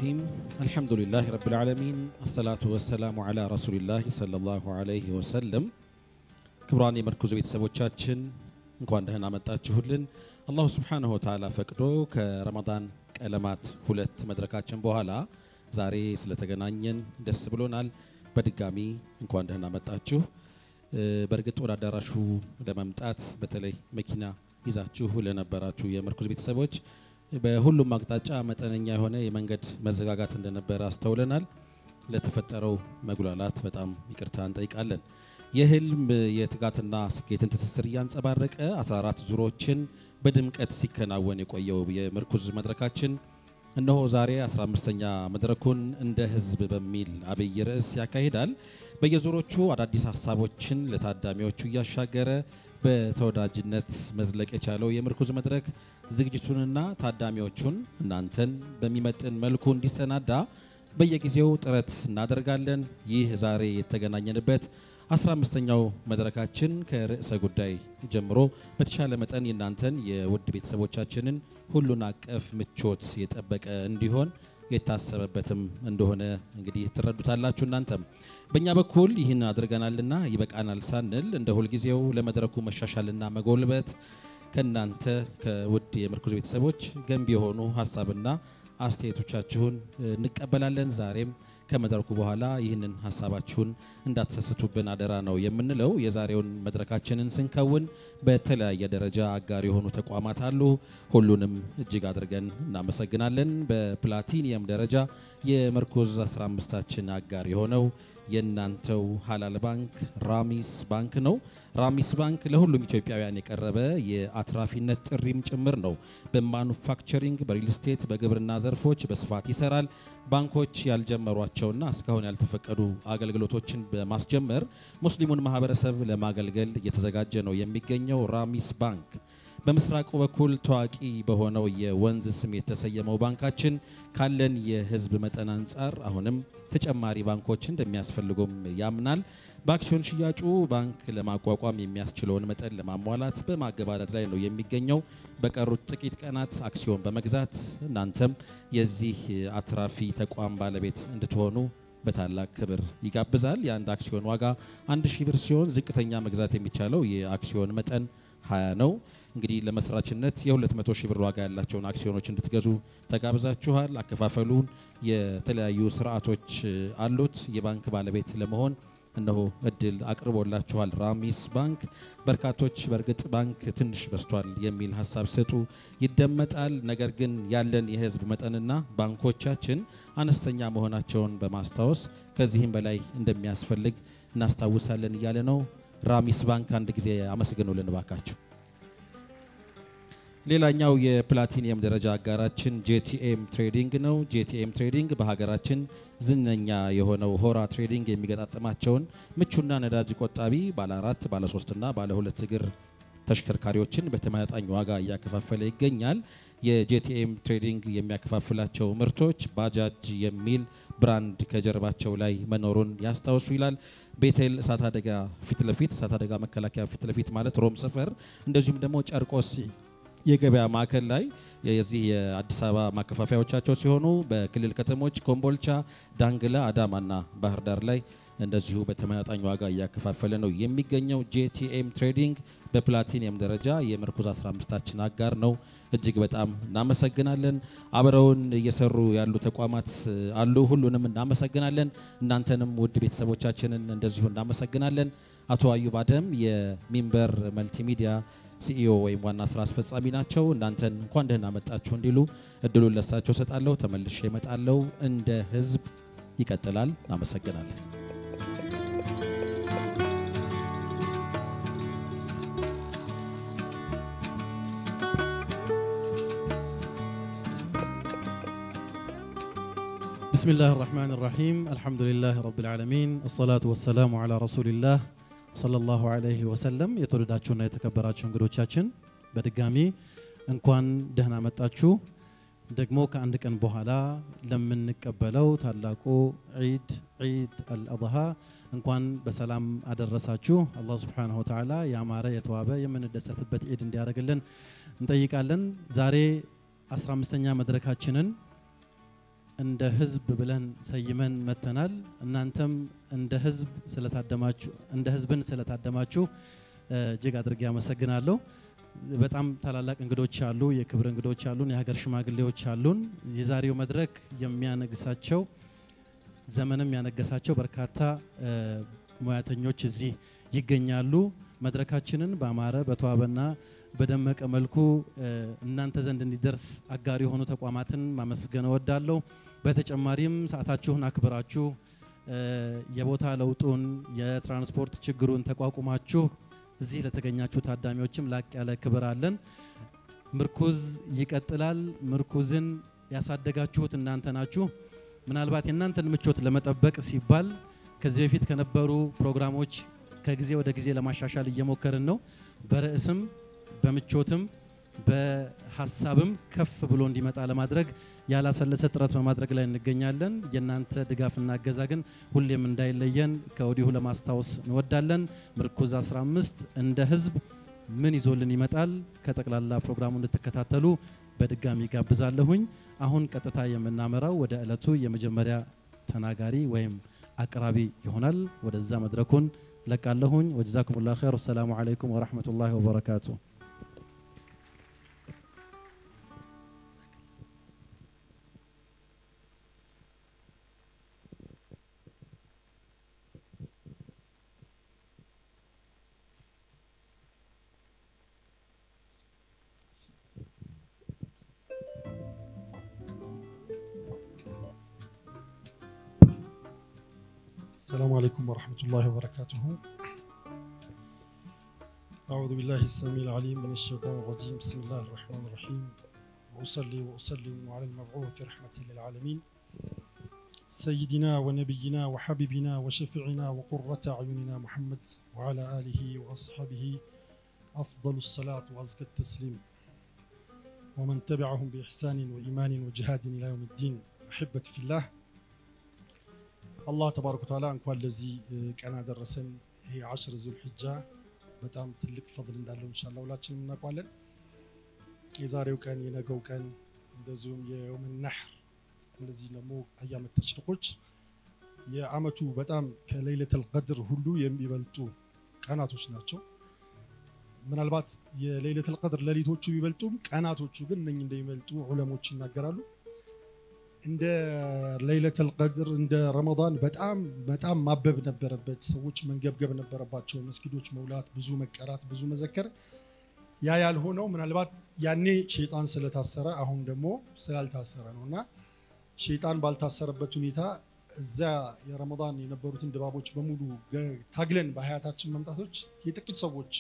الرحيم الحمد لله رب العالمين الصلاة والسلام على رسول الله صلى الله عليه وسلم ክቡራን የመርኩዝ ቤተሰቦቻችን እንኳን ደህና መጣችሁልን። አላሁ ስብሓነሁ ወተዓላ ፈቅዶ ከረመዳን ቀለማት ሁለት መድረካችን በኋላ ዛሬ ስለተገናኘን ደስ ብሎናል። በድጋሚ እንኳን ደህና መጣችሁ። በእርግጥ ወደ አዳራሹ ለመምጣት በተለይ መኪና ይዛችሁ ለነበራችሁ የመርኩዝ ቤተሰቦች በሁሉም አቅጣጫ መጠነኛ የሆነ የመንገድ መዘጋጋት እንደነበረ አስተውለናል። ለተፈጠረው መጉላላት በጣም ይቅርታ እንጠይቃለን። የህልም የትጋትና ስኬትን ትስስር እያንጸባረቀ 14 ዙሮችን በድምቀት ሲከናወን የቆየው የምርኩዝ መድረካችን እነሆ ዛሬ 15ኛ መድረኩን እንደ ህዝብ በሚል አብይ ርዕስ ያካሂዳል። በየዙሮቹ አዳዲስ ሀሳቦችን ለታዳሚዎቹ እያሻገረ በተወዳጅነት መዝለቅ የቻለው የምርኩዝ መድረክ ዝግጅቱንና ታዳሚዎቹን እናንተን በሚመጥን መልኩ እንዲሰናዳ በየጊዜው ጥረት እናደርጋለን። ይህ ዛሬ የተገናኘንበት 15ኛው መድረካችን ከርዕሰ ጉዳይ ጀምሮ በተሻለ መጠን የእናንተን የውድ ቤተሰቦቻችንን ሁሉን አቀፍ ምቾት የጠበቀ እንዲሆን የታሰበበትም እንደሆነ እንግዲህ ትረዱታላችሁ። እናንተም በእኛ በኩል ይህን አድርገናልና ይበቃናል ሳንል እንደ ሁልጊዜው ለመድረኩ መሻሻልና መጎልበት ከእናንተ ከውድ የምርኩዝ ቤተሰቦች ገንቢ የሆኑ ሀሳብና አስተያየቶቻችሁን እንቀበላለን። ዛሬም ከመድረኩ በኋላ ይህንን ሀሳባችሁን እንዳትሰስቱብን አደራ ነው የምንለው። የዛሬውን መድረካችንን ስንከውን በተለያየ ደረጃ አጋር የሆኑ ተቋማት አሉ። ሁሉንም እጅግ አድርገን እናመሰግናለን። በፕላቲኒየም ደረጃ የመርኩዝ 15ታችን አጋር የሆነው የእናንተው ሀላል ባንክ ራሚስ ባንክ ነው። ራሚስ ባንክ ለሁሉም ኢትዮጵያውያን የቀረበ የአትራፊነት ጥሪም ጭምር ነው። በማኑፋክቸሪንግ፣ በሪል ስቴት፣ በግብርና ዘርፎች በስፋት ይሰራል። ባንኮች ያልጀመሯቸውና እስካሁን ያልተፈቀዱ አገልግሎቶችን በማስጀመር ሙስሊሙን ማህበረሰብ ለማገልገል እየተዘጋጀ ነው የሚገኘው ራሚስ ባንክ በምስራቁ በኩል ታዋቂ በሆነው የወንዝ ስም የተሰየመው ባንካችን ካለን የህዝብ መጠን አንጻር አሁንም ተጨማሪ ባንኮች እንደሚያስፈልጉም ያምናል። በአክሲዮን ሽያጩ ባንክ ለማቋቋም የሚያስችለውን መጠን ለማሟላት በማገባደድ ላይ ነው የሚገኘው። በቀሩት ጥቂት ቀናት አክሲዮን በመግዛት እናንተም የዚህ አትራፊ ተቋም ባለቤት እንድትሆኑ በታላቅ ክብር ይጋብዛል። የአንድ አክሲዮን ዋጋ አንድ ሺህ ብር ሲሆን ዝቅተኛ መግዛት የሚቻለው የአክሲዮን መጠን 20 ነው። እንግዲህ ለመስራችነት የ200 ሺህ ብር ዋጋ ያላቸውን አክሲዮኖች እንድትገዙ ተጋብዛችኋል። አከፋፈሉን የተለያዩ ስርዓቶች አሉት። የባንክ ባለቤት ለመሆን እነሆ እድል አቅርቦላችኋል ራሚስ ባንክ። በርካቶች በእርግጥ ባንክ ትንሽ በስቷል የሚል ሀሳብ ሰጡ ይደመጣል። ነገር ግን ያለን የህዝብ መጠንና ባንኮቻችን አነስተኛ መሆናቸውን በማስታወስ ከዚህም በላይ እንደሚያስፈልግ እናስታውሳለን እያለ ነው። ራሚስ ባንክ አንድ ጊዜ አመስግኑልን ባካችሁ። ሌላኛው የፕላቲኒየም ደረጃ አጋራችን ጄቲኤም ትሬዲንግ ነው። ጄቲኤም ትሬዲንግ በሀገራችን ዝነኛ የሆነው ሆራ ትሬዲንግ የሚገጣጠማቸውን ምቹና ነዳጅ ቆጣቢ ባለ አራት ባለ ሶስትና ባለ ሁለት እግር ተሽከርካሪዎችን በተመጣጣኝ ዋጋ እያከፋፈለ ይገኛል። የጄቲኤም ትሬዲንግ የሚያከፋፍላቸው ምርቶች ባጃጅ የሚል ብራንድ ከጀርባቸው ላይ መኖሩን ያስታውሱ ይላል። ቤቴል እሳት አደጋ ፊት ለፊት እሳት አደጋ መከላከያ ፊት ለፊት ማለት ሮም ሰፈር፣ እንደዚሁም ደግሞ ጨርቆስ የገበያ ማዕከል ላይ የዚህ የአዲስ አበባ ማከፋፈያዎቻቸው ሲሆኑ በክልል ከተሞች ኮምቦልቻ፣ ዳንግላ፣ አዳማና ባህር ዳር ላይ እንደዚሁ በተመጣጣኝ ዋጋ እያከፋፈለ ነው የሚገኘው። ጄቲኤም ትሬዲንግ በፕላቲኒየም ደረጃ የምርኩዝ 15ታችን አጋር ነው። እጅግ በጣም እናመሰግናለን። አብረውን እየሰሩ ያሉ ተቋማት አሉ። ሁሉንም እናመሰግናለን። እናንተንም ውድ ቤተሰቦቻችንን እንደዚሁ እናመሰግናለን። አቶ አዩብ አደም የሚንበር መልቲሚዲያ ሲኢኦ ወይም ዋና ስራ አስፈጻሚ ናቸው። እናንተን እንኳን ደህና መጣችሁ እንዲሉ እድሉን ለሳቸው ሰጣለሁ። ተመልሼ እመጣለሁ። እንደ ህዝብ ይቀጥላል። እናመሰግናለን። بسم الله الرحمن الرحيم الحمد لله رب العالمين الصلاة والسلام على رسول الله صلى الله عليه وسلم የተወደዳችሁና የተከበራችሁ እንግዶቻችን በድጋሚ እንኳን ደህና መጣችሁ። ደግሞ ከአንድ ቀን በኋላ ለምንቀበለው ታላቁ ዒድ ዒድ አልአድሃ እንኳን በሰላም አደረሳችሁ። አላህ ሱብሓነሁ ወተዓላ ያማረ የተዋበ የምንደሰትበት ዒድ እንዲያደርግልን እንጠይቃለን። ዛሬ 15ኛ መድረካችንን እንደ ህዝብ ብለን ሰይመን መተናል። እናንተም እንደ ህዝብ ስለታደማችሁ እንደ ህዝብን ስለታደማችሁ እ፣ እጅግ አድርጌ አመሰግናለሁ። በጣም ታላላቅ እንግዶች አሉ፣ የክብር እንግዶች አሉን፣ የሀገር ሽማግሌዎች አሉን። የዛሬው መድረክ የሚያነግሳቸው ዘመንም ያነገሳቸው በርካታ እ፣ ሙያተኞች እዚህ ይገኛሉ። መድረካችንን በአማረ በተዋበና በደመቀ መልኩ እ፣ እናንተ ዘንድ እንዲደርስ አጋር የሆኑ ተቋማትን ማመስገን እወዳለሁ። በተጨማሪም ሰዓታችሁን አክብራችሁ እ፣ የቦታ ለውጡን የትራንስፖርት ችግሩን ተቋቁማችሁ እዚህ ለተገኛችሁ ታዳሚዎችም ላቅ ያለ ክብር አለን። ምርኩዝ ይቀጥላል። ምርኩዝን ያሳደጋችሁት እናንተ ናችሁ። ምናልባት የእናንተን ምቾት ለመጠበቅ ሲባል ከዚህ በፊት ከነበሩ ፕሮግራሞች ከጊዜ ወደ ጊዜ ለማሻሻል እየሞከርን ነው። በርዕስም በምቾትም በሀሳብም ከፍ ብሎ እንዲመጣ ለማድረግ ያላሰለሰ ጥረት በማድረግ ላይ እንገኛለን። የእናንተ ድጋፍና እገዛ ግን ሁሌም እንዳይለየን ከወዲሁ ለማስታወስ እንወዳለን። ምርኩዝ 15 እንደ ህዝብ ምን ይዞልን ይመጣል ከጠቅላላ ፕሮግራሙ እንድትከታተሉ በድጋሚ ጋብዛለሁኝ። አሁን ቀጥታ የምናመራው ወደ ዕለቱ የመጀመሪያ ተናጋሪ ወይም አቅራቢ ይሆናል። ወደዛ መድረኩን ለቃለሁኝ። ወጀዛኩሙላሁ ኸይር። ወሰላሙ አለይኩም ወራህመቱላሂ ወበረካቱ። السلام عليكم ورحمة الله وبركاته أعوذ بالله السميع العليم من الشيطان الرجيم بسم الله الرحمن الرحيم وأصلي وأسلم على المبعوث رحمة للعالمين سيدنا ونبينا وحبيبنا وشفيعنا وقرة أعيننا محمد وعلى آله وأصحابه أفضل الصلاة وأزكى التسليم ومن تبعهم بإحسان وإيمان وجهاد إلى يوم الدين أحبتي في الله አላህ ተባረከ ወተዓላ እንኳን ለዚህ እ, ቀን አደረሰን። ይሄ አሽር ዙል ሒጃ በጣም ትልቅ ፈድል እንዳለው ኢንሻአላህ ሁላችንም እናውቃለን። የዛሬው ቀን የነገው ቀን እንደዚሁም የየውም ነሕር እነዚህ ደግሞ አያመት ተሽሪቆች የአመቱ በጣም ከሌይለተል ቀድር ሁሉ የሚበልጡ ቀናቶች ናቸው። ምናልባት የሌይለተል ቀድር ሌሊቶቹ ቢበልጡም ቀናቶቹ ግን እነኚህ እንደሚበልጡ ዑለሞች ይናገራሉ። እንደ ሌይለተል ቀድር እንደ ረመዳን በጣም በጣም ማበብ ነበረበት። ሰዎች መንገብገብ ነበረባቸው። መስጊዶች መውላት፣ ብዙ መቀራት፣ ብዙ መዘከር። ያ ያልሆነው ምናልባት ያኔ ሸይጣን ስለታሰረ አሁን ደግሞ ስላልታሰረ ነው እና ሸይጣን ባልታሰረበት ሁኔታ እዛ የረመዳን የነበሩትን ድባቦች በሙሉ ገ- ታግለን በሀያታችን መምጣቶች የጥቂት ሰዎች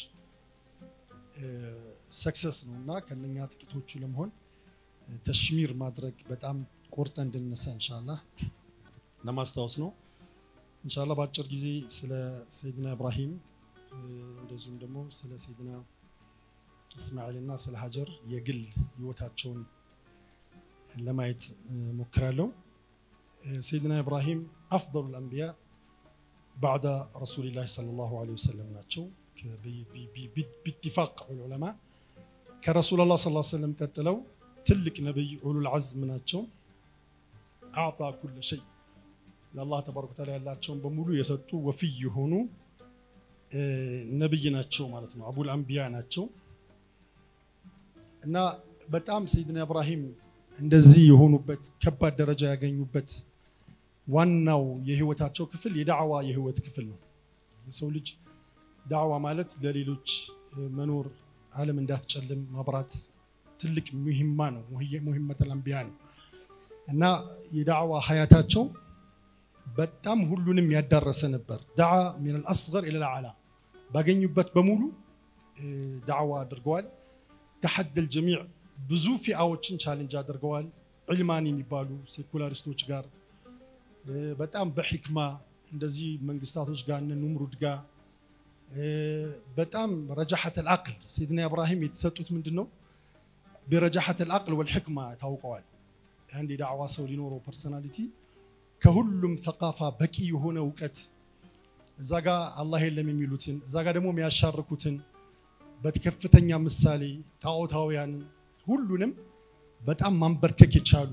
ሰክሰስ ነው እና ከነኛ ጥቂቶቹ ለመሆን ተሽሚር ማድረግ በጣም ቆርጠ እንድነሳ እንሻላህ ለማስታወስ ነው። እንሻላህ በአጭር ጊዜ ስለ ሰይድና ኢብራሂም እ፣ እንደዚሁም ደግሞ ስለ ሰይድና እስማኤል እና ስለ ሀጀር የግል ህይወታቸውን ለማየት እ፣ ሞክራለሁ። እ፣ ሰይድና ኢብራሂም አፍضሉ ልአንቢያ ባዕደ ረሱሊላህ ሰለላሁ ዐለይሂ ወሰለም ናቸው። ከ- ቢ- ቢ- ቢ- ቢ- ቢኢትፋቅ ዑለማ ከረሱላላህ ሰለላሁ ዐለይሂ ወሰለም ቀጥለው ትልቅ ነቢይ ኡሉል ዐዝም ናቸው። አዕጣ ኩለ ሸይ ለአላህ ተባረከ ወተዓላ ያላቸውን በሙሉ የሰጡ ወፊይ የሆኑ እ፣ ነቢይ ናቸው ማለት ነው። አቡል አንቢያ ናቸው እና በጣም ሰይድና ኢብራሂም እንደዚህ የሆኑበት ከባድ ደረጃ ያገኙበት ዋናው የህይወታቸው ክፍል የዳዕዋ የህይወት ክፍል ነው። የሰው ልጅ ዳዕዋ ማለት ለሌሎች እ፣ መኖር ዓለም እንዳትጨልም ማብራት ትልቅ ሙሂማ ነው። ሙሂመተል አንቢያ ነው እና የዳዕዋ ሀያታቸው በጣም ሁሉንም ያዳረሰ ነበር። ዳዓ ሚን አልአስገር ኢለል አዕላ ባገኙበት በሙሉ እ፣ ዳዕዋ አድርገዋል። ተሐደል ጀሚዕ ብዙ ፊአዎችን ቻሌንጅ አድርገዋል። ዕልማን የሚባሉ ሴኩላሪስቶች ጋር እ፣ በጣም በሕክማ እንደዚህ መንግስታቶች ጋር እነ ኑምሩድ ጋር እ፣ በጣም ረጃሐተል አቅል ሰይድና ኢብራሂም የተሰጡት ምንድን ነው? በረጃሐተል አቅል ወልሕክማ ታውቀዋል። አንድ የዳዕዋ ሰው ሊኖረው ፐርሰናሊቲ ከሁሉም ተቃፋ በቂ የሆነ እውቀት እዛ ጋ አላህ የለም የሚሉትን እዛ ጋ ደግሞ የሚያሻርኩትን በከፍተኛ ምሳሌ ጣዖታውያንን ሁሉንም በጣም ማንበርከክ የቻሉ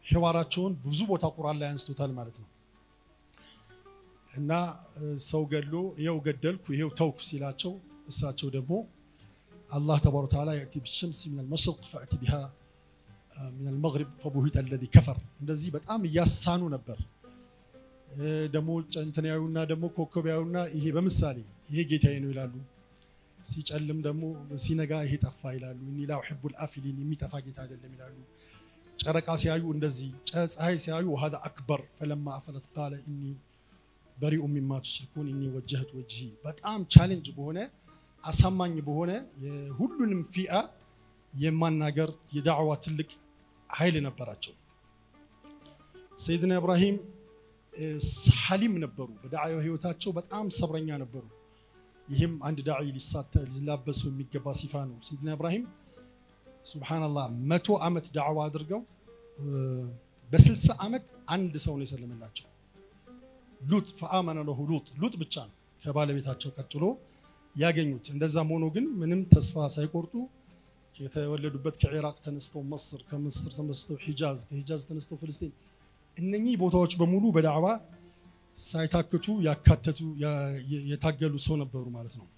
ሒዋራቸውን ብዙ ቦታ ቁርአን ላይ አንስቶታል ማለት ነው። እና ሰው ገድሎ ይኸው ገደልኩ ይኸው ተውኩ ሲላቸው እሳቸው ደግሞ አላህ ተባረከ ወተዓላ የእቲ ቢሸምሲ ሚነል መሽሪቅ ፈእቲ ቢሃ ሚነል መግሪብ ፈቡሂተ አለዚ ከፈር እንደዚህ በጣም እያሳኑ ነበር። ደግሞ እንትን ያዩና ደግሞ ኮከብ ያዩና ይሄ በምሳሌ ይሄ ጌታዬ ነው ይላሉ። ሲጨልም ደግሞ ሲነጋ ይሄ ጠፋ ይላሉ። እኒ ላ ኡሒቡል አፊሊን የሚጠፋ ጌታ አይደለም ይላሉ። ጨረቃ ሲያዩ እንደዚህ፣ ፀሐይ ሲያዩ ወሀዛ አክበር ፈለማ አፈለት ቃለ ኢኒ በሪኡ ሚማ ቱሽሪኩን ኢኒ ወጀህቱ ወጅሂ በጣም ቻሌንጅ በሆነ አሳማኝ በሆነ ሁሉንም ፊአ የማናገር የዳዕዋ ትልቅ ኃይል ነበራቸው። ሰይድና ኢብራሂም ሐሊም ነበሩ። በዳዕዋ ህይወታቸው በጣም ሰብረኛ ነበሩ። ይህም አንድ ዳዒ ሊላበሰው የሚገባ ሲፋ ነው። ሰይድና ኢብራሂም ሱብሓነላህ መቶ ዓመት ዳዕዋ አድርገው በስልሳ ዓመት አንድ ሰው ነው የሰለመላቸው። ሉጥ ፈአመነ ለሁ ሉጥ ሉጥ ብቻ ነው ከባለቤታቸው ቀጥሎ ያገኙት። እንደዛም ሆኖ ግን ምንም ተስፋ ሳይቆርጡ የተወለዱበት ከኢራቅ ተነስተው መስር፣ ከምስር ተነስተው ሒጃዝ፣ ከሒጃዝ ተነስተው ፍልስጤን እነኚህ ቦታዎች በሙሉ በዳዕዋ ሳይታክቱ ያካተቱ የታገሉ ሰው ነበሩ ማለት ነው።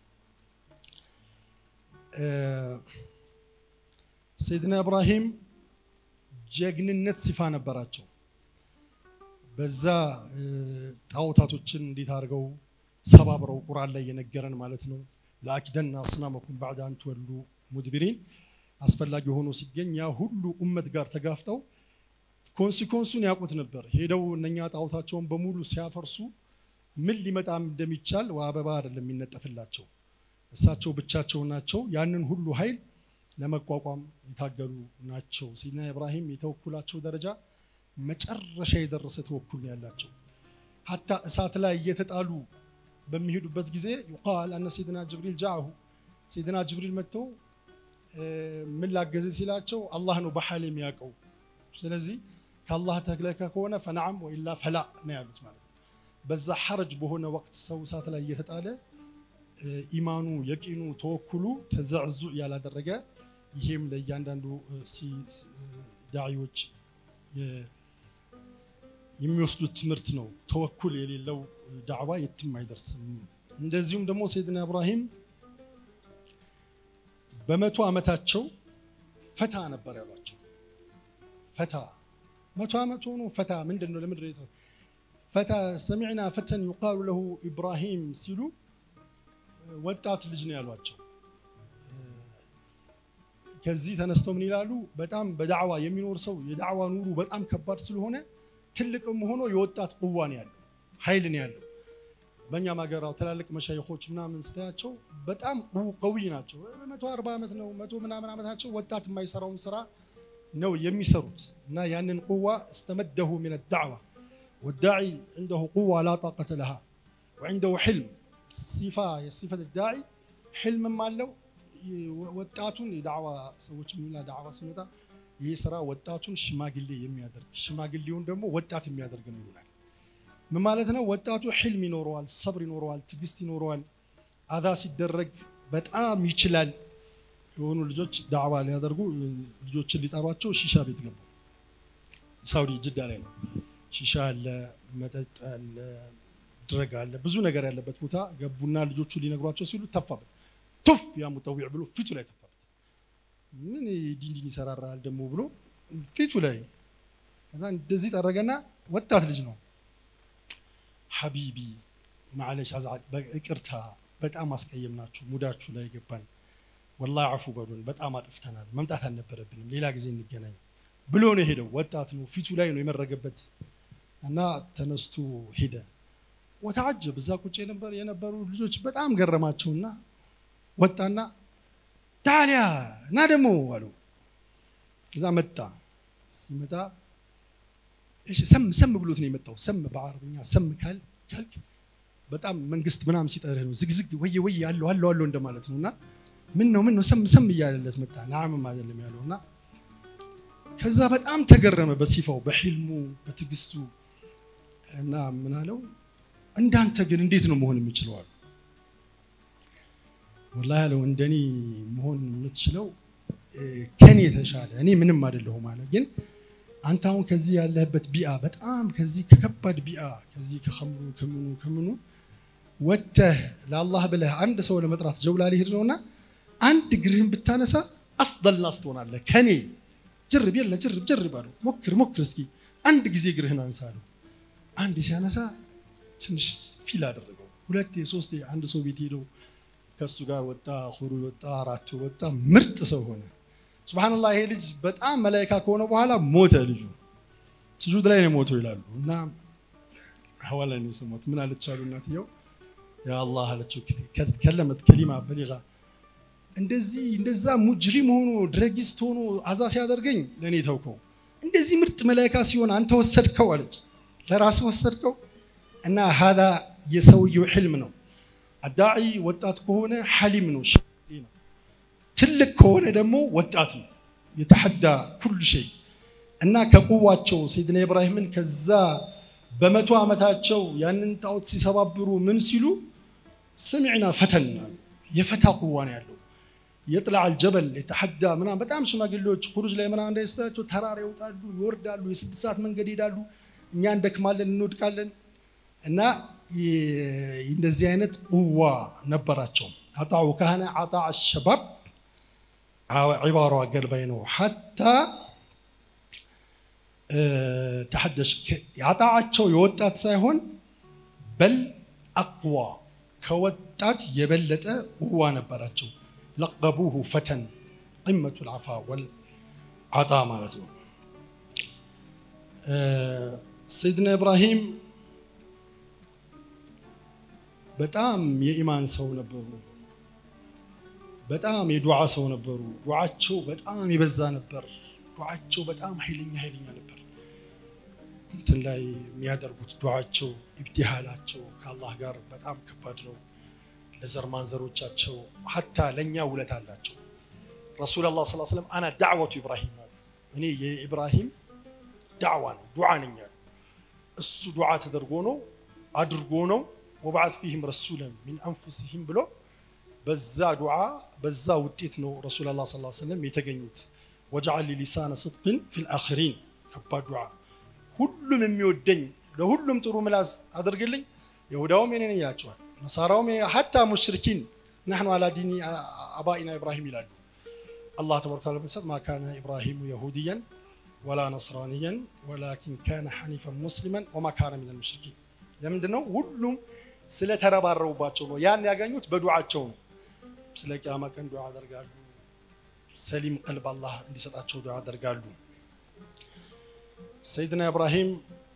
ሰይድና ኢብራሂም ጀግንነት ሲፋ ነበራቸው። በዛ ጣዖታቶችን እንዴት አድርገው ሰባብረው ቁርአን ላይ የነገረን ማለት ነው። ለአኪደና አስናመኩም ባዕድ አን ትወሉ ሙድቢሪን አስፈላጊ ሆኖ ሲገኝ ያ ሁሉ ኡመት ጋር ተጋፍጠው ኮንሲኮንሱን ያውቁት ነበር። ሄደው እነኛ ጣዖታቸውን በሙሉ ሲያፈርሱ ምን ሊመጣም እንደሚቻል አበባ አይደለም የሚነጠፍላቸው። እሳቸው ብቻቸው ናቸው። ያንን ሁሉ ኃይል ለመቋቋም የታገሉ ናቸው። ሰይድና ኢብራሂም የተወኩላቸው ደረጃ መጨረሻ የደረሰ ተወኩል ነው ያላቸው። ሀታ እሳት ላይ እየተጣሉ በሚሄዱበት ጊዜ ዩቃል አነ ሰይድና ጅብሪል ጃአሁ ሰይድና ጅብሪል መጥተው ምን ላገዘ ሲላቸው አላህ ነው በሐል የሚያውቀው ስለዚህ ከአላህ ተክለከ ከሆነ ፈነዓም ወኢላ ፈላ ነው ያሉት ማለት ነው። በዛ ሐረጅ በሆነ ወቅት ሰው እሳት ላይ እየተጣለ ኢማኑ የቂኑ ተወኩሉ ተዘዕዙዕ ያላደረገ ይሄም ለእያንዳንዱ ዳዒዎች የሚወስዱት ትምህርት ነው። ተወኩል የሌለው ዳዕዋ የትም አይደርስም። እንደዚሁም ደግሞ ሰይድና ኢብራሂም በመቶ ዓመታቸው ፈታ ነበር ያሏቸው። ፈታ መቶ ዓመት ሆኖ ፈታ ምንድን ነው? ለምንድን ነው ፈታ? ሰሚዕና ፈተን ዩቃሉ ለሁ ኢብራሂም ሲሉ ወጣት ልጅ ነው ያሏቸው። ከዚህ ተነስተው ምን ይላሉ? በጣም በዳዕዋ የሚኖር ሰው የዳዕዋ ኑሩ በጣም ከባድ ስለሆነ ትልቅም ሆኖ የወጣት ቁዋ ነው ያለው፣ ኃይል ነው ያለው። በእኛም ሀገራው ትላልቅ መሻይኾች ምናምን ስታያቸው በጣም ቀዊ ናቸው። መቶ አርባ ዓመት ነው መቶ ምናምን ዓመታቸው ወጣት የማይሰራውን ስራ ነው የሚሰሩት እና ያንን ቁዋ እስተመደሁ ምን ዳዕዋ ወዳዒ ዐንደሁ ቁዋ ላ ጣቀተ ለሃ ወዐንደሁ ሕልም ሲፋ የሲፈት ዳዒ ሕልምም አለው። ወጣቱን የዳዕዋ ሰዎች የሚላ ዳዕዋ ሲመጣ ይህ ስራ ወጣቱን ሽማግሌ የሚያደርግ ሽማግሌውን ደግሞ ወጣት የሚያደርግ ነው ይሆናል። ምን ማለት ነው? ወጣቱ ሕልም ይኖረዋል፣ ሰብር ይኖረዋል፣ ትዕግስት ይኖረዋል። አዛ ሲደረግ በጣም ይችላል። የሆኑ ልጆች ዳዕዋ ሊያደርጉ ልጆችን ሊጠሯቸው ሺሻ ቤት ገቡ። ሳውዲ ጅዳ ላይ ነው። ሺሻ አለ፣ መጠጥ አለ፣ ድረግ አለ፣ ብዙ ነገር ያለበት ቦታ ገቡና ልጆቹ ሊነግሯቸው ሲሉ ተፋበት። ቱፍ ያ ሙጠዊዕ ብሎ ፊቱ ላይ ተፋበት። ምን ዲንዲን ይሰራራል ደግሞ ብሎ ፊቱ ላይ ከዛ እንደዚህ ጠረገና ወጣት ልጅ ነው ሐቢቢ ማዕለሽ አዝዓል ይቅርታ፣ በጣም አስቀየምናችሁ፣ ሙዳችሁ ላይ ገባን ወላሂ አፉ በሉን፣ በጣም አጥፍተናል፣ መምጣት አልነበረብንም፣ ሌላ ጊዜ እንገናኝ ብሎ ነው የሄደው። ወጣት ነው፣ ፊቱ ላይ ነው የመረገበት እና ተነስቶ ሄደ። ወተዓጀብ እዛ ቁጭ የነበር የነበሩ ልጆች በጣም ገረማቸውና ወጣና ታዲያ እና ደግሞ አሉ። እዛ መጣ። ሲመጣ እሺ ሰም ሰም ብሎት ነው የመጣው። ሰም በአረብኛ ሰም ካል ካልክ በጣም መንግስት ምናምን ሲጠርህ ነው ዝግዝግ ወየ ወየ አለው አለው አለው እንደማለት ነው እና ምን ነው ምን ነው ሰም ሰም እያለለት መጣ። ናምም አይደለም ያለው እና ከዛ በጣም ተገረመ በሲፋው በሕልሙ በትዕግስቱ እና ምን አለው እንዳንተ ግን እንዴት ነው መሆን የምችለው አሉ። ወላሂ ያለው እንደኔ መሆን የምትችለው ከኔ የተሻለ እኔ ምንም አይደለሁም አለ። ግን አንተ አሁን ከዚህ ያለህበት ቢአ በጣም ከዚህ ከከባድ ቢአ ከዚህ ከኸምሩ ከምኑ ከምኑ ወጥተህ ለአላህ ብለህ አንድ ሰው ለመጥራት ጀውላ ሊሄድ ነውና አንድ እግርህን ብታነሳ አፍደል ናስ ትሆናለህ ከኔ ጀርብ የለ ጀርብ ጀርብ አለው ሞክር ሞክር እስኪ አንድ ጊዜ እግርህን አንሳ አለው አንድ ሲያነሳ ትንሽ ፊል አደረገው ሁለቴ ሶስቴ አንድ ሰው ቤት ሄደው ከእሱ ጋር ወጣ ሁሩ ወጣ አራቱ ወጣ ምርጥ ሰው ሆነ ሱብሃንላህ ይሄ ልጅ በጣም መላይካ ከሆነ በኋላ ሞተ ልጁ ስጁድ ላይ ነው ሞተው ይላሉ እና ሐዋላ ነው የሰማሁት ምን አለች አሉ እናትየው ያ አላህ አለችው ከለመት ከሊማ በሊጋ እንደዚህ እንደዛ ሙጅሪም ሆኖ ድረጊስት ሆኖ አዛ ሲያደርገኝ ለእኔ ተውከው እንደዚህ ምርጥ መላይካ ሲሆን አንተ ወሰድከው አለች ለራስ ወሰድከው እና ሀዳ የሰውየው ሕልም ነው አዳዒ ወጣት ከሆነ ሐሊም ነው ነው ትልቅ ከሆነ ደግሞ ወጣት ነው የተሐዳ ኩል ሸይ እና ከቁዋቸው ሰይድና ኢብራሂምን ከዛ በመቶ ዓመታቸው ያንን ጣዖት ሲሰባብሩ ምን ሲሉ ሰሚዕና ፈተን የፈታ ቁዋ ነው ያለው የጥላዕ አልጀበል የተሐዳ ምናምን በጣም ሽማግሌዎች ሁሩጅ ላይ ምናምን እንዳይስታቸው ተራራ ይወጣሉ ይወርዳሉ የስድስት ሰዓት መንገድ ይሄዳሉ እኛ እንደክማለን እንወድቃለን እና እንደዚህ አይነት ቁዋ ነበራቸው አጣዑ ካህነ አጣ አሸባብ ዒባሯ ገልባይ ነው ሐታ ተሐደሽ ያጣዓቸው የወጣት ሳይሆን በል አቅዋ ከወጣት የበለጠ ቁዋ ነበራቸው ለቀቡሁ ፈተን ቂመቱ ልዓፋ ወልዓጣ ማለት ነው ሰይድና ኢብራሂም በጣም የኢማን ሰው ነበሩ በጣም የዱዓ ሰው ነበሩ ዱዓቸው በጣም የበዛ ነበር ዱዓቸው በጣም ኃይለኛ ኃይለኛ ነበር እንትን ላይ የሚያደርጉት ዱዓቸው ኢብቲሃላቸው ከአላህ ጋር በጣም ከባድ ነው ለዘር ማንዘሮቻቸው ሀታ ለእኛ ውለት አላቸው ረሱል ላ ስ ስለም አና ዳዕወቱ ኢብራሂም አሉ እኔ የኢብራሂም ዳዕዋ ነው ዱዓ ነኝ አሉ እሱ ዱዓ ተደርጎ ነው አድርጎ ነው ወበዓት ፊህም ረሱለን ሚን አንፉሲሂም ብሎ በዛ ዱዓ በዛ ውጤት ነው ረሱል ላ ስ ስለም የተገኙት ወጀዓል ሊሳነ ስጥቅን ፊል አኽሪን ከባድ ዱዓ ሁሉም የሚወደኝ ለሁሉም ጥሩ ምላስ አድርግልኝ ይሁዳውም የኔ ነኝ ይላቸዋል ነሳራውም የኔ ሐታ ሙሽሪኪን ናሕኑ አላ ዲኒ አባኢና ኢብራሂም ይላሉ አላህ ተባረከ ወተዓላ ማ ካነ ኢብራሂሙ የሁድያን ወላ ነስራንያን ወላኪን ካነ ሐኒፈን ሙስሊመን ወማ ካነ ሚነል ሙሽሪኪን ለምንድን ነው ሁሉም ስለተረባረቡባቸው ነው ያን ያገኙት በዱዓቸው ነው ስለ ቅያማ ቀን ዱዓ ያደርጋሉ ሰሊም ቀልብ አላህ እንዲሰጣቸው ዱዓ ያደርጋሉ ሰይድና ኢብራሂም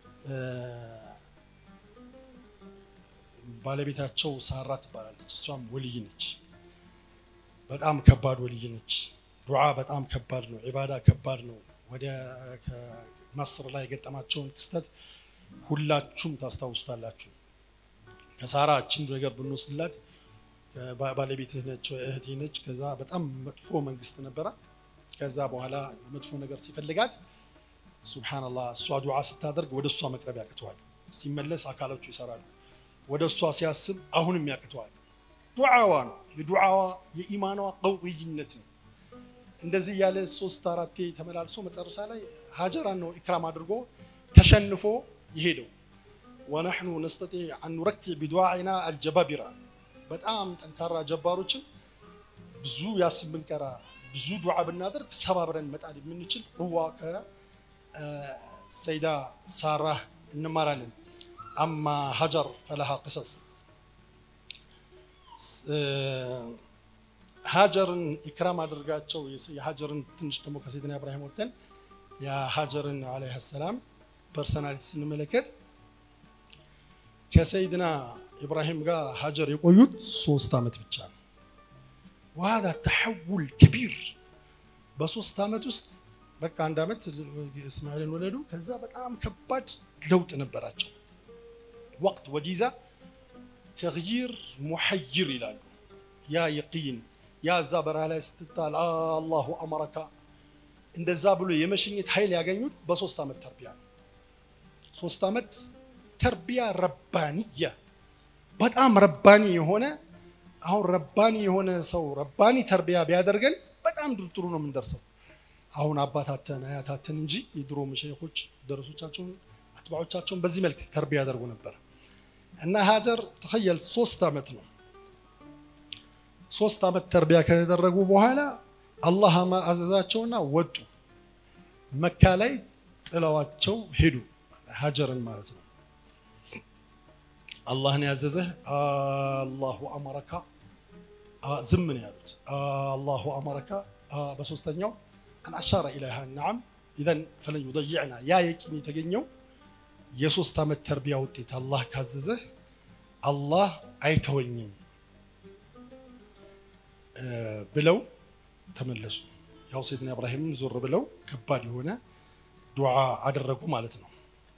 ባለቤታቸው ሳራ ትባላለች እሷም ወልይ ነች በጣም ከባድ ወልይ ነች ዱዓ በጣም ከባድ ነው ዒባዳ ከባድ ነው ወደ መስር ላይ የገጠማቸውን ክስተት ሁላችሁም ታስታውስታላችሁ ከሳራ እችን ነገር ብንወስድላት ባለቤትህ ነች እህቴ ነች ከዛ በጣም መጥፎ መንግስት ነበረ ከዛ በኋላ መጥፎ ነገር ሲፈልጋት ሱብሓነላህ እሷ ዱዓ ስታደርግ ወደ እሷ መቅረብ ያቅተዋል ሲመለስ አካሎቹ ይሰራሉ ወደ እሷ ሲያስብ አሁንም ያቅተዋል ዱዓዋ ነው የዱዓዋ የኢማኗ ቀውይነት ነው እንደዚህ ያለ ሶስት አራቴ ተመላልሶ መጨረሻ ላይ ሀጀራን ነው ኢክራም አድርጎ ተሸንፎ ይሄደው ወነሕኑ ነስተጢዕ አን ኑረክዕ ቢዱዓኢና አልጀባቢራ በጣም ጠንካራ ጀባሮችን ብዙ ያስብ ብንቀራ ብዙ ዱዓ ብናደርግ ሰባብረን መጣል የምንችል ቁዋ ከሰይዳ ሳራ እንማራለን አማ ሀጀር ፈለሃ ቅሰስ ሀጀርን ኢክራም አድርጋቸው የሀጀርን ትንሽ ደግሞ ከሰይድና ኢብራሂም ወጥተን የሀጀርን ዓለይሃ ሰላም ፐርሰናሊቲ ስንመለከት ከሰይድና ኢብራሂም ጋር ሀጀር የቆዩት ሶስት ዓመት ብቻ ነው። ዋዳ ተሐውል ከቢር በሶስት ዓመት ውስጥ በቃ አንድ ዓመት እስማኤልን ወለዱ። ከዛ በጣም ከባድ ለውጥ ነበራቸው። ወቅት ወጂዛ ተግይር ሙሐይር ይላሉ። ያ የቂን ያ እዛ በረሃ ላይ ስትጣል አላሁ አመረካ እንደዛ ብሎ የመሸኘት ኃይል ያገኙት በሶስት ዓመት ተርቢያ ነው። ሶስት ዓመት ተርቢያ ረባንያ በጣም ረባኒ የሆነ አሁን ረባኒ የሆነ ሰው ረባኒ ተርቢያ ቢያደርገን በጣም ጥሩ ነው የምንደርሰው። አሁን አባታተን አያታተን እንጂ የድሮ መሸይኾች ደረሶቻቸውን አትባዖቻቸውን በዚህ መልክ ተርቢያ ያደርጉ ነበር እና ሀጀር ተኸየል ሶስት ዓመት ነው ሶስት ዓመት ተርቢያ ከተደረጉ በኋላ አላህ አዘዛቸውና ወጡ መካ ላይ ጥለዋቸው ሄዱ ሀጀርን ማለት ነው አላህን ያዘዘህ አላሁ አመረካ ዝም ነው ያሉት አላሁ አመረካ በሶስተኛው አን አሻረ ኢለይሃ ነዓም ኢዘን ፈለን ዩደይዕና ያ የቂን የተገኘው የሶስት ዓመት ተርቢያ ውጤት አላህ ካዘዘህ አላህ አይተወኝም ብለው ተመለሱ ያው ሰይድና ኢብራሂምም ዞር ብለው ከባድ የሆነ ዱዓ አደረጉ ማለት ነው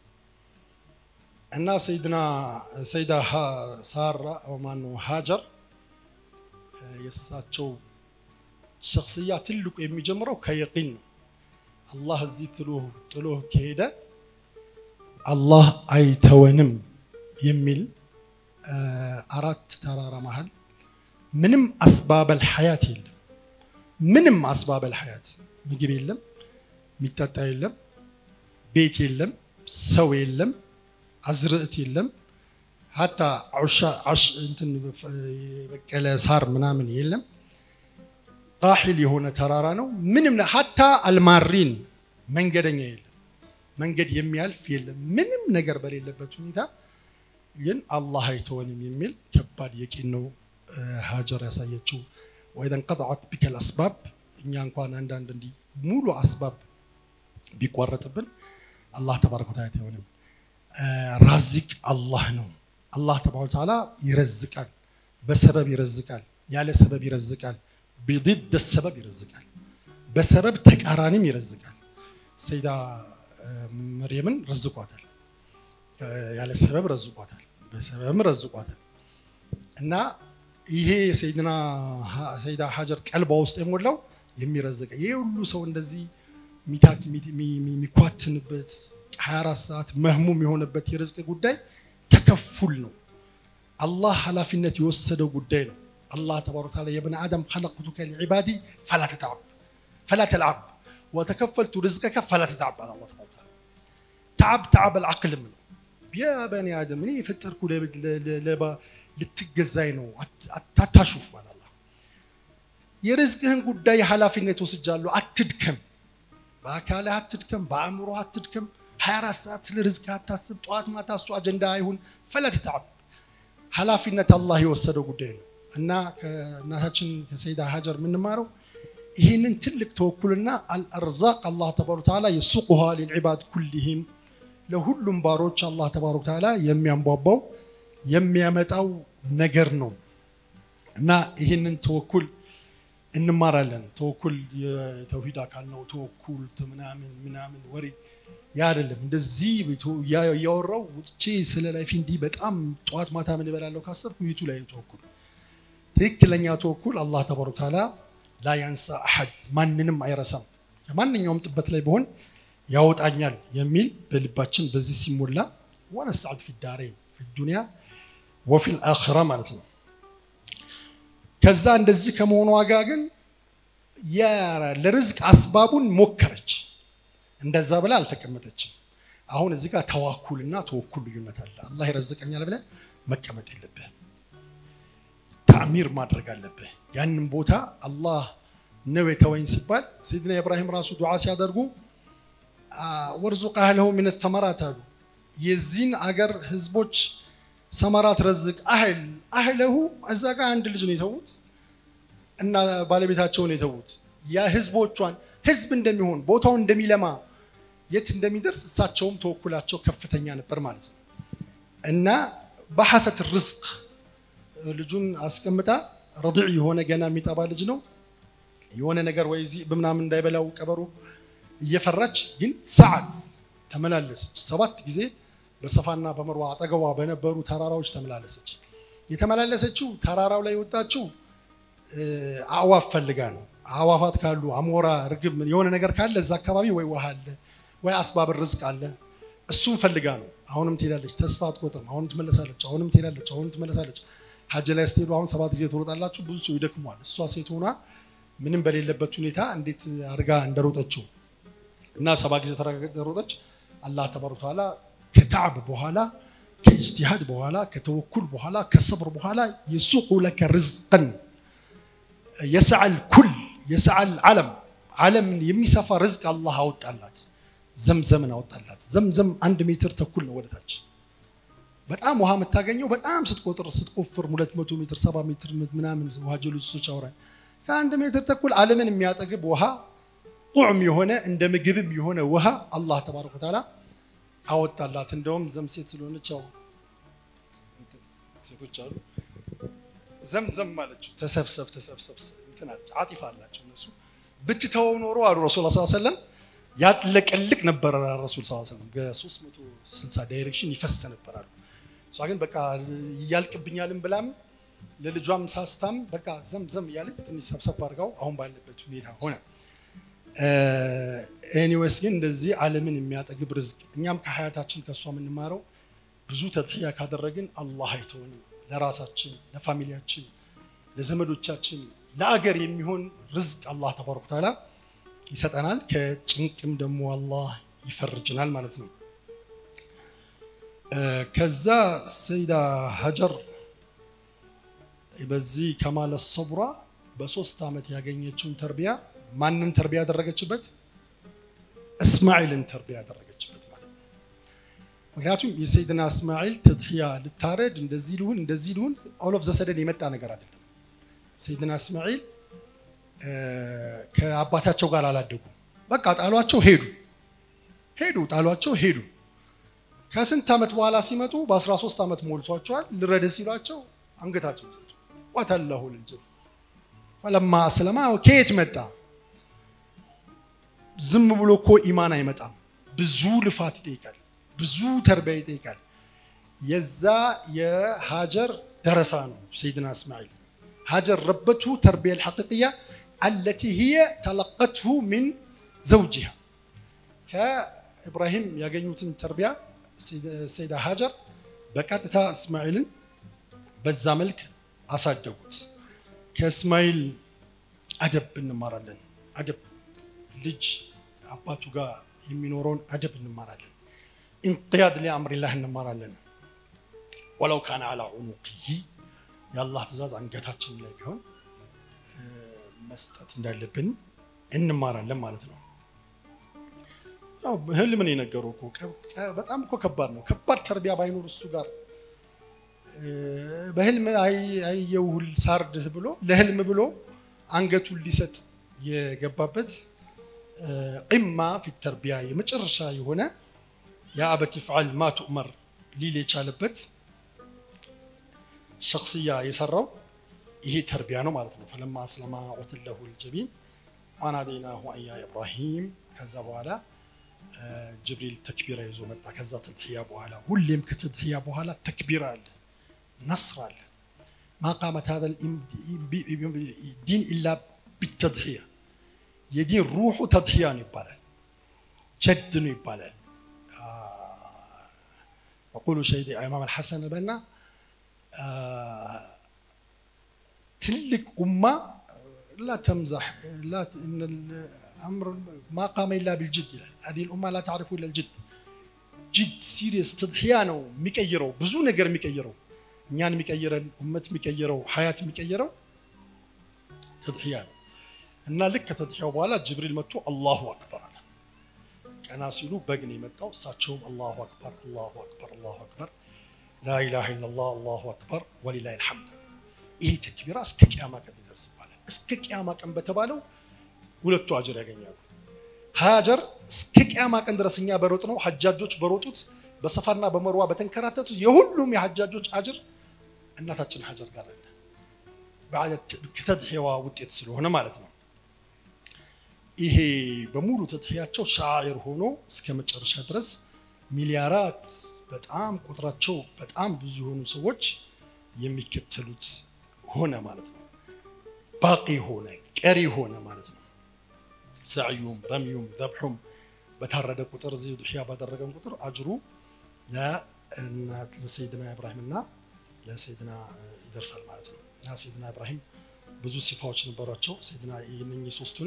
እና ሰይድና ሰይዳ ሳራ ማኑ ሀጀር የእሳቸው ሸክስያ ትልቁ የሚጀምረው ከየቂን ነው አላህ እዚህ ጥሎ ከሄደ አላህ አይተወንም የሚል አራት ተራራ መሀል ምንም አስባበል ሐያት የለም ምንም አስባበል ሐያት ምግብ የለም የሚጠጣ የለም ቤት የለም ሰው የለም አዝርዕት የለም ሀታ እንትን የበቀለ ሳር ምናምን የለም ጣሒል የሆነ ተራራ ነው ምንም ሀታ አልማሪን መንገደኛ የለም መንገድ የሚያልፍ የለም ምንም ነገር በሌለበት ሁኔታ ግን አላህ አይተወንም የሚል ከባድ የቂን ነው ሀጀር ያሳየችው ወኢዘ እንቀጠዐት ቢከ ልአስባብ እኛ እንኳን አንዳንድ እንዲህ ሙሉ አስባብ ቢቋረጥብን አላህ ተባረከ ወተዓላ አይተወንም ራዚቅ አላህ ነው አላህ ተባረከ ወተዓላ ይረዝቃል በሰበብ ይረዝቃል ያለ ሰበብ ይረዝቃል ቢድድ ሰበብ ይረዝቃል በሰበብ ተቃራኒም ይረዝቃል ሰይዳ መርየምን ረዝቋታል ያለ ሰበብ ረዝቋታል በሰበብም ረዝቋታል እና ይሄ የሰይድና ሰይዳ ሀጀር ቀልቧ ውስጥ የሞላው የሚረዝቀ ይሄ ሁሉ ሰው እንደዚህ የሚኳትንበት 24 ሰዓት መህሙም የሆነበት የርዝቅ ጉዳይ ተከፉል ነው አላህ ኃላፊነት የወሰደው ጉዳይ ነው አላህ ተባረከ ወተዓላ የብነ አደም ኸለቅቱከ ሊዕባዲ ፈላ ተተዓብ ፈላ ተልዓብ ወተከፈልቱ ርዝቀከ ፈላ ተተዓብ አለ አላህ ተባረከ ወተዓላ ተዓብ ተዓብ አልዓቅልም ነው ያ በኒ አደም እኔ የፈጠርኩ ልትገዛኝ ነው አታሹፍ አለ አላህ የርዝቅህን ጉዳይ ኃላፊነት ወስጃለሁ አትድከም በአካልህ አትድከም በአእምሮ አትድከም 24 ሰዓት ስለ ርዝቅ አታስብ ጠዋት ማታ እሱ አጀንዳ አይሁን ፈለት ተዓብ ኃላፊነት አላህ የወሰደው ጉዳይ ነው እና ከእናታችን ከሰይዳ ሀጀር የምንማረው ይህንን ትልቅ ተወኩልና አልአርዛቅ አላህ ተባረከ ወተዓላ የሱቁሃ ሊልዒባድ ኩሊሂም ለሁሉም ባሮች አላህ ተባረከ ወተዓላ የሚያንቧባው የሚያመጣው ነገር ነው እና ይህንን ተወኩል እንማራለን ተወኩል የተውሂድ አካል ነው ተወኩል ምናምን ምናምን ወሬ ያ አይደለም እንደዚህ እያወራው ውጥቼ ስለ ላይፍ እንዲህ በጣም ጠዋት ማታ ምን እበላለሁ ካሰብኩ ይቱ ላይ ተወኩል ትክክለኛ ተወኩል አላህ ተባረከ ወተዓላ ላ ያንሳ አሐድ ማንንም አይረሳም ከማንኛውም ጥበት ላይ በሆን ያወጣኛል የሚል በልባችን በዚህ ሲሞላ ወነሰዓድ ፊ ዳሬን ፊ ዱንያ ወፊ ልአኽራ ማለት ነው ከዛ እንደዚህ ከመሆኗ ጋር ግን ለርዝቅ አስባቡን ሞከረች እንደዛ ብላ አልተቀመጠችም አሁን እዚህ ጋር ተዋኩልና ተወኩል ልዩነት አለ አላህ ይረዝቀኛል ብለ መቀመጥ የለብህ ታዕሚር ማድረግ አለብህ ያንን ቦታ አላህ ነው የተወኝ ሲባል ሰይድና ኢብራሂም ራሱ ዱዓ ሲያደርጉ ወርዙቅ አህለሁ ምን ተመራት አሉ የዚህን አገር ህዝቦች ሰመራት ረዝቅ አህል አህለሁ እዛ ጋር አንድ ልጅ ነው የተዉት እና ባለቤታቸውን የተዉት የህዝቦቿን ህዝብ እንደሚሆን ቦታው እንደሚለማ የት እንደሚደርስ እሳቸውም ተወኩላቸው ከፍተኛ ነበር ማለት ነው እና በሐተት ርዝቅ ልጁን አስቀምጣ ረድዕ የሆነ ገና የሚጠባ ልጅ ነው የሆነ ነገር ወይ ዚህ በምናምን እንዳይበላው ቀበሮ እየፈራች ግን ሰዓት ተመላለሰች ሰባት ጊዜ በሰፋና በመርዋ አጠገቧ በነበሩ ተራራዎች ተመላለሰች የተመላለሰችው ተራራው ላይ የወጣችው አእዋፍ ፈልጋ ነው አእዋፋት ካሉ አሞራ ርግብ የሆነ ነገር ካለ እዛ አካባቢ ወይ ውሃ አለ ወይ አስባብ ርዝቅ አለ እሱም ፈልጋ ነው አሁንም ትሄዳለች ተስፋ አትቆጥርም አሁንም ትመለሳለች አሁንም ትሄዳለች አሁንም ትመለሳለች ሀጅ ላይ ስትሄዱ አሁን ሰባት ጊዜ ትሮጣላችሁ ብዙ ሰው ይደክሟል እሷ ሴት ሆና ምንም በሌለበት ሁኔታ እንዴት አድርጋ እንደሮጠችው እና ሰባ ጊዜ ተሮጠች። አላህ ተባረከ ወተዓላ ከታዕብ በኋላ ከኢጅቲሃድ በኋላ ከተወኩል በኋላ ከሰብር በኋላ የሱቁ ለከ ርዝቀን የሰዓል ኩል የሰዓል ዓለም ዓለምን የሚሰፋ ርዝቅ አላህ አወጣላት። ዘምዘምን አወጣላት። ዘምዘም አንድ ሜትር ተኩል ነው ወደታች። በጣም ውሃ የምታገኘው በጣም ስትቆጥር ስትቆፍር ሁለት መቶ ሜትር ሰባ ሜትር ምናምን ውሃ ጀሎሶች አውራኝ ከአንድ ሜትር ተኩል ዓለምን የሚያጠግብ ውሃ ጡዕም የሆነ እንደ ምግብም የሆነ ውሃ አላህ ተባረከ ወተዓላ አወጣላት። እንደውም ዘም ሴት ስለሆነች ያው ሴቶች አሉ ዘምዘም ማለችው ተሰብሰብ ተሰብሰብ እንትን አለች። አጢፋ አላቸው እነሱ ብትተወው ኖሮ አሉ ረሱል ስ ሰለም ያጥለቀልቅ ነበረ። ረሱል ስ ሰለም በ360 ዳይሬክሽን ይፈስ ነበራሉ። እሷ ግን በቃ እያልቅብኛልም ብላም ለልጇም ሳስታም በቃ ዘምዘም እያለች ትንሽ ሰብሰብ አድርጋው አሁን ባለበት ሁኔታ ሆነ። ኤኒዌይስ ግን እንደዚህ ዓለምን የሚያጠግብ ርዝቅ እኛም ከሀያታችን ከእሷ የምንማረው ብዙ ተድሕያ ካደረግን አላህ አይተውንም። ለራሳችን፣ ለፋሚሊያችን፣ ለዘመዶቻችን፣ ለአገር የሚሆን ርዝቅ አላህ ተባረከ ወተዓላ ይሰጠናል። ከጭንቅም ደግሞ አላህ ይፈርጅናል ማለት ነው። ከዛ ሰይዳ ሀጀር በዚህ ከማለ ሰቡራ በሶስት ዓመት ያገኘችውን ተርቢያ ማንን ተርቢያ ያደረገችበት? እስማኤልን ተርቢያ ያደረገችበት ማለት ነው። ምክንያቱም የሰይድና እስማኤል ተድሕያ ልታረድ እንደዚህ ልሁን እንደዚህ ልሁን ኦል ኦፍ ዘሰደን የመጣ ነገር አይደለም። ሰይድና እስማኤል ከአባታቸው ጋር አላደጉም። በቃ ጣሏቸው፣ ሄዱ ሄዱ፣ ጣሏቸው፣ ሄዱ። ከስንት ዓመት በኋላ ሲመጡ በ13 ዓመት ሞልቷቸዋል። ልረደ ሲሏቸው አንገታቸው ሰጡ። ወተለሁ ልልጅብ ፈለማ አስለማ ከየት መጣ? ዝም ብሎ እኮ ኢማን አይመጣም። ብዙ ልፋት ይጠይቃል። ብዙ ተርቢያ ይጠይቃል። የዛ የሀጀር ደረሳ ነው ሰይድና እስማኤል። ሀጀር ረበቱ ተርቢያ ልሐቂቅያ አለቲ ህየ ተለቀትሁ ሚን ዘውጅሃ ከኢብራሂም ያገኙትን ተርቢያ ሰይዳ ሀጀር በቀጥታ እስማኤልን በዛ መልክ አሳደጉት። ከእስማኤል አደብ እንማራለን። አደብ ልጅ አባቱ ጋር የሚኖረውን አደብ እንማራለን። እንቅያድ ሊአምሪላህ እንማራለን። ወለው ካነ አላ ዑኑቅይ የአላህ ትእዛዝ አንገታችን ላይ ቢሆን መስጠት እንዳለብን እንማራለን ማለት ነው። ያው ህልምን የነገሩ እኮ በጣም እኮ ከባድ ነው። ከባድ ተርቢያ ባይኖር እሱ ጋር በህልም አየውል ሳርድህ ብሎ ለህልም ብሎ አንገቱን ሊሰጥ የገባበት ቂማ ፊት ተርቢያ የመጨረሻ የሆነ የአበት ይፍዓል ማ ቱእመር ሊል የቻለበት ሸክስያ የሰራው ይሄ ተርቢያ ነው ማለት ነው። ፈለማ አስለማ ወተለሁ ልጀቢን ዋናዴናሁ አያ ኢብራሂም ከዛ በኋላ ጅብሪል ተክቢራ ይዞ መጣ። ከዛ ተድሕያ በኋላ ሁሌም ከተድሕያ በኋላ ተክቢራ አለ፣ ነስር አለ። ማ ቃመት ሀዛ ዲን ኢላ ቢተድሕያ የዲን ሩሑ ተድሕያ ነው ይባላል፣ ጀድ ነው ይባላል። የቁሉ ሸይድ ኢማም አልሐሰን በና ትልቅ ኡማ لا تمزح لا ت... ان الامر ما قام الا بالجد ይላል هذه الامه لا تعرف الا الجد ጅድ ሲሪየስ ተድሕያ ነው የሚቀይረው ብዙ ነገር የሚቀይረው እኛን የሚቀይረን ኡመት የሚቀይረው ሀያት የሚቀይረው ተድሕያ ነው እና ልክ ከተድሕያው በኋላ ጅብሪል መጥቶ አላሁ አክበር አለ ቀና ሲሉ በግ ነው የመጣው እሳቸውም አላሁ አክበር አላሁ አክበር አላሁ አክበር ላኢላሃ ኢለላህ አላሁ አክበር ወሊላሂ ልሐምድ ይሄ ተክቢራ እስከ ቅያማ ቀን ይደርስ ይባላል እስከ ቅያማ ቀን በተባለው ሁለቱ አጅር ያገኛሉ። ሀጀር እስከ ቅያማ ቀን ድረስ እኛ በሮጥ ነው ሀጃጆች በሮጡት በሰፋና በመርዋ በተንከራተቱት የሁሉም የሀጃጆች አጅር እናታችን ሀጀር ጋር አለ። ከተድሕያዋ ውጤት ስለሆነ ማለት ነው። ይሄ በሙሉ ተድሕያቸው ሻዒር ሆኖ እስከ መጨረሻ ድረስ ሚሊያራት በጣም ቁጥራቸው በጣም ብዙ የሆኑ ሰዎች የሚከተሉት ሆነ ማለት ነው። ባቂ ሆነ ቀሪ ሆነ ማለት ነው። ሰዕዩም ረምዩም ዘብሑም በታረደ ቁጥር እዚህ ዱሕያ ባደረገን ቁጥር አጅሩ ለሰይድና ኢብራሂምና ለሰይድና ይደርሳል ማለት ነው። እና ሰይድና ኢብራሂም ብዙ ሲፋዎች ነበሯቸው ሰይድና የእነኚህ ሶስቱን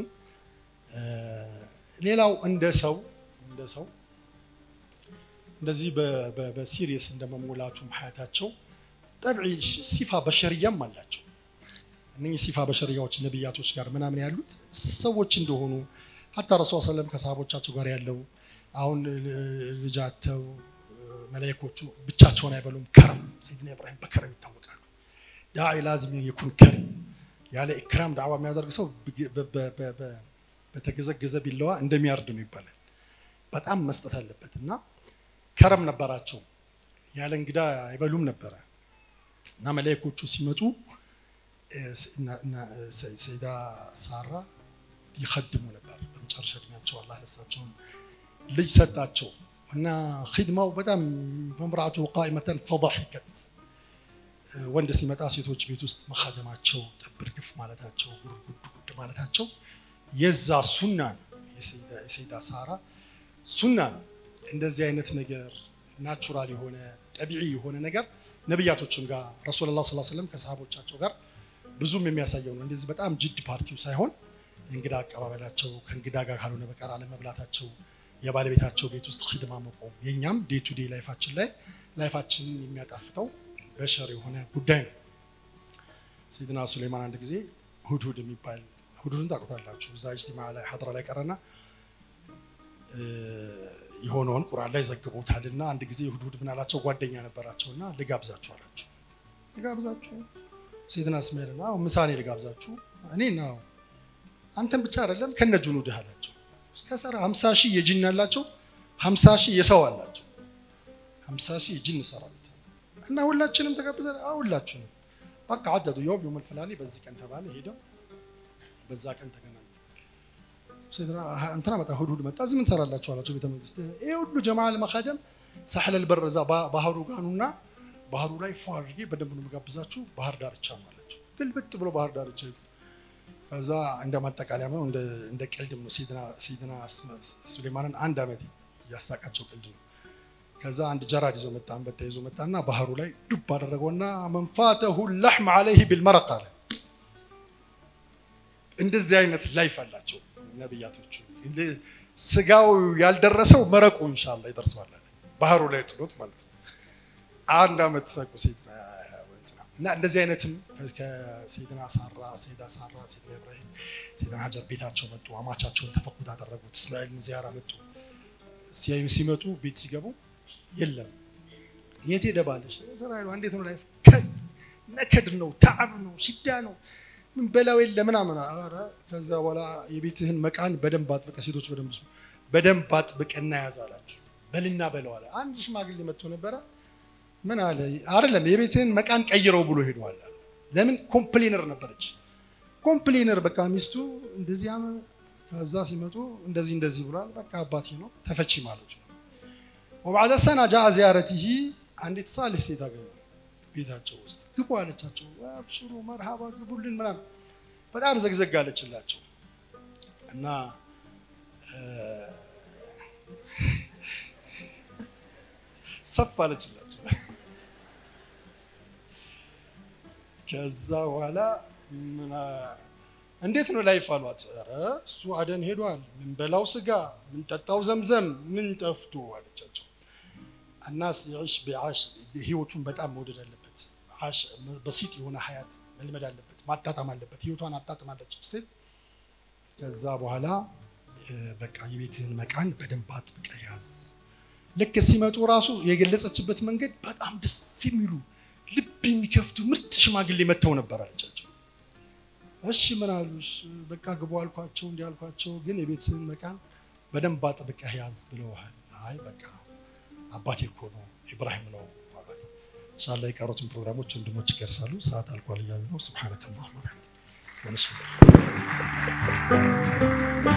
ሌላው እንደ ሰው እንደ ሰው እንደዚህ በሲሪየስ እንደመሞላቱም ሀያታቸው ጠብዒ ሲፋ በሸርያም አላቸው። እነኚህ ሲፋ በሸርያዎች ነቢያቶች ጋር ምናምን ያሉት ሰዎች እንደሆኑ ሀታ ረሱል ሰለም ከሰሃቦቻቸው ጋር ያለው አሁን ልጃተው መላይኮቹ ብቻቸውን አይበሉም። ከረም ሰይድና ኢብራሂም በከረም ይታወቃሉ። ዳዒ ላዚም የኩን ከሪም ያለ ኢክራም ዳዕዋ የሚያደርግ ሰው በተገዘገዘ ቢለዋ እንደሚያርድ ነው ይባላል። በጣም መስጠት አለበት እና ከረም ነበራቸው። ያለ እንግዳ አይበሉም ነበረ እና መላይኮቹ ሲመጡ ሰይዳ ሳራ ይኸድሙ ነበር። በመጨረሻ እድሜያቸው አላህ ለሳቸውን ልጅ ሰጣቸው እና ኺድማው በጣም መምራቱ ቃኢመተን ፈضحከት ወንድ ሲመጣ ሴቶች ቤት ውስጥ መኻደማቸው ጠብር ግፍ ማለታቸው ጉድ ጉድ ማለታቸው የዛ ሱና ነው። የሰይዳ ሳራ ሱና ነው። እንደዚህ አይነት ነገር ናቹራል የሆነ ጠቢዒ የሆነ ነገር ነቢያቶችም ጋር ረሱሉላህ ሰለላሁ ዐለይሂ ወሰለም ከሰሃቦቻቸው ጋር ብዙም የሚያሳየው ነው። እንደዚህ በጣም ጅድ ፓርቲው ሳይሆን የእንግዳ አቀባበላቸው ከእንግዳ ጋር ካልሆነ በቀር አለመብላታቸው፣ የባለቤታቸው ቤት ውስጥ ሂድማ መቆም፣ የእኛም ዴይ ቱ ዴይ ላይፋችን ላይ ላይፋችንን የሚያጣፍጠው በሸር የሆነ ጉዳይ ነው። ሰይድና ሱሌማን አንድ ጊዜ ሁድሁድ የሚባል ሁድሁድን ታውቁታላችሁ። እዛ ኢጅቲማ ላይ ሀድራ ላይ ቀረና የሆነውን ቁርአን ላይ ዘግቦታልና አንድ ጊዜ ሁድሁድ ምን አላቸው? ጓደኛ ነበራቸውና ልጋብዛችሁ አላቸው። ልጋብዛችሁ ሰይድና እስማኤልና ምሳኔ ልጋብዛችሁ እኔ ነው አንተን ብቻ አይደለም ከነ ጁኑድህ አላቸው። ከሰራ 50 ሺህ የጂን ያላቸው 50 ሺህ የሰው አላቸው። 50 ሺህ የጂን ሰራዊት እና ሁላችንም ተጋብዘን ሁላችንም በቃ አደዱ የውም የውም ፍላኔ በዚህ ቀን ተባለ። ሄደው በዛ ቀን ተገናኙ። ሰይድና እንትና መጣ፣ ሁድሁድ መጣ። እዚህ ምን ሰራላችሁ አላቸው። ቤተ መንግስት ይሄ ሁሉ ጀማዓ ለመካደም ሳህለል በር እዛ ባህሩ ጋኑና ባህሩ ላይ ፎ አድርጌ በደንብ ነው የምጋብዛችሁ ባህር ዳርቻ ነው አላቸው። ግልብጥ ብሎ ባህር ዳርቻ ሄዱ። ከዛ እንደ ማጠቃለያ ነው እንደ ቀልድም ነው ሰይድና ሱሌማንን አንድ ዓመት እያሳቃቸው ቀልድ ነው። ከዛ አንድ ጀራድ ይዞ መጣ፣ አንበጣ ይዞ መጣና ባህሩ ላይ ዱብ አደረገውና መንፋተሁ ላሕም አለይህ ቢልመረቅ አለ። እንደዚህ አይነት ላይፍ አላቸው ነቢያቶቹ። ስጋው ያልደረሰው መረቁ እንሻላ ይደርሰዋል አለ። ባህሩ ላይ ጥሎት ማለት ነው። አንድ ዓመት ሳቁ ሰይድና እና እንደዚህ አይነትም ከሰይድና ሳራ ሰይዳ ሳራ ሰይድና ኢብራሂም ሰይድና ሀጀር ቤታቸው መጡ። አማቻቸውን ተፈኩት አደረጉት። እስማኤልን ዚያራ መጡ። ሲመጡ ቤት ሲገቡ የለም የት ሄደ ባለሽ እስራኤል እንዴት ነው ላይፍ ነከድ ነው ተዓብ ነው ሽዳ ነው ምን በላው የለ ምናምን ኧረ ከዛ በኋላ የቤትህን መቃን በደንብ አጥብቀ ሴቶች በደንብ ስሙ በደንብ አጥብቀና ያዝ አላችሁ በልና በለው አለ አንድ ሽማግሌ መጥቶ ነበረ ምን አለ አይደለም የቤትህን መቃን ቀይረው ብሎ ሄደዋል ለምን ኮምፕሌነር ነበረች ኮምፕሌነር በቃ ሚስቱ እንደዚህ ከዛ ሲመጡ እንደዚህ እንደዚህ ብሏል በቃ አባቴ ነው ተፈቺ ማለቱ ነው ወባዕደ ሰና ጃአ ዚያረቲሂ አንዲት ሳሌሕ ሴት አገኙ ቤታቸው ውስጥ ግቡ አለቻቸው። አብሽሩ መርሃባ ግቡልን ምናምን በጣም ዘግዘግ አለችላቸው እና ሰፍ አለችላቸው። ከዛ በኋላ እንዴት ነው ላይፍ አሏት። ኧረ እሱ አደን ሄዷል። ምንበላው ስጋ፣ ምንጠጣው ዘምዘም ምን ጠፍቶ አለቻቸው። አናስ ይዕሽ ቢዓሽ ህይወቱን በጣም መውደድ አለበት። በሲጥ የሆነ ሀያት መልመድ አለበት፣ ማጣጣም አለበት። ህይወቷን አጣጥማለች ሴት። ከዛ በኋላ በቃ የቤትህን መቃን በደንብ አጥብቀህ ያዝ። ልክ ሲመጡ ራሱ የገለጸችበት መንገድ በጣም ደስ የሚሉ ልብ የሚከፍቱ ምርጥ ሽማግሌ መጥተው ነበር አለቻቸው። እሺ ምን አሉሽ? በቃ ግቡ አልኳቸው፣ እንዲህ አልኳቸው፣ ግን የቤትህን መቃን በደንብ አጥብቀህ ያዝ ብለውሃል። አይ በቃ አባቴ እኮ ነው ኢብራሂም ነው ማለት ኢንሻአላ የቀሩትን ፕሮግራሞች ወንድሞች ይቀርሳሉ። ሰዓት አልቋል እያሉ ነው። ሱብሃነከ አላሁመ ወቢሐምዲክ